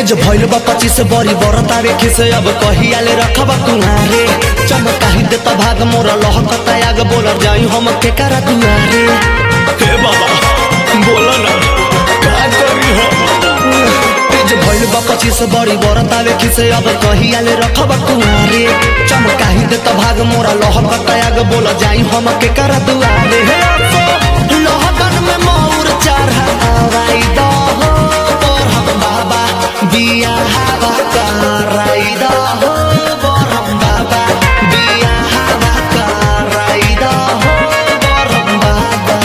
एज भइल बा पच्चीस बरी बरतावे खिसे अब कहियाले रखब कुहारे चमकाही देता भाग मोरा लहकता आग बोलर जाई हम के करा दुआरे हे बाबा बोला ना का करी हम एज भइल बा पच्चीस बरी बरतावे खिसे अब कहियाले रखब कुहारे चमकाही देता भाग मोरा लहकता आग बोलर जाई हम के करा दुआरे हे अफो लहकन में मोर चढ़ा आवाई दा हो बरहम बाबा बिया हवा कराई दा हो बरहम बाबा बिया हवा कराई दा हो बरहम बाबा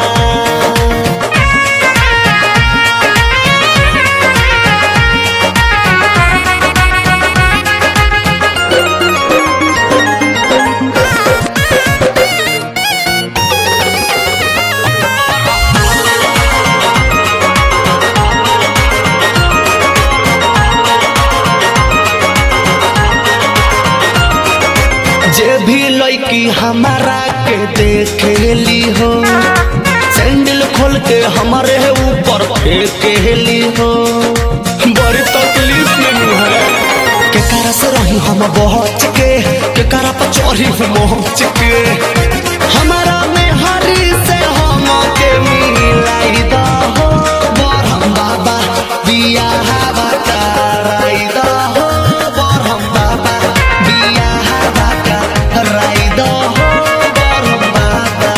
जे भी लड़की हमारा के देखेली हो सैंडल खोल के हमारे ऊपर फेंकेली हो बड़ी तकलीफ में है के करा से रही हम बहुत के के करा पर चोरी मोच के हमारा में हरी से हम के मिलाई दा हो बरहम बाबा बिया हवा कराई दा हो बरहम बाबा बिया हवा कराई दा हो बरहम बाबा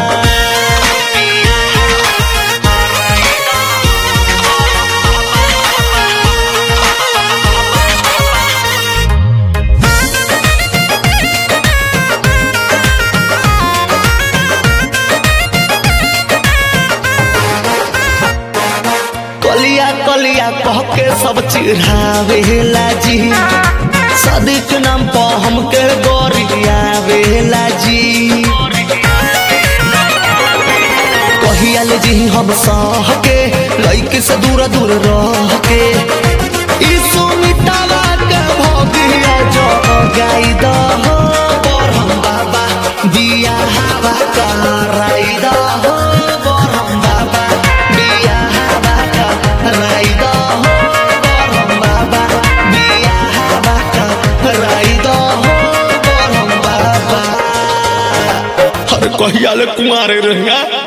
कलिया कलिया कह के सब चिढ़ावेला जी सदिक नाम पर हमके गोरियावेला जी कहियाले जी हम सह के लइके से दूर दूर रह के ई सुमितावा के भगिया जो गाई द हो बरहम बाबा दिया हवा कराई द हो बरहम बाबा दिया हवा कराई द हो बरहम बाबा दिया हवा कराई द हो बरहम बाबा अरे कहिया ले कुमारे रहेगा